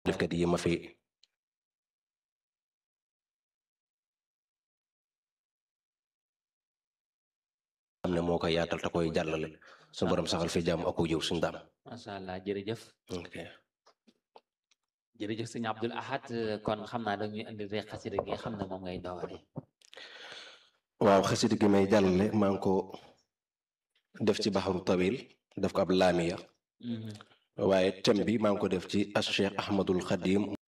defkat yi ma fi xam ne moo koy yaatal te koy jàllale su borom saxal fi jàmm ak jiw suñu daam macha allah jërëjëf ok jërëjëf sëñ Abdul Ahad kon xam naa dañuy indi rek xasida gi nga xam ne moom ngay doore waaw xasida gi may jàllale maa ngi ko def ci baxaru tawil def ko ab laamiya waaye thème bi maa ngi ko def ci as cheikh ahmadul xadim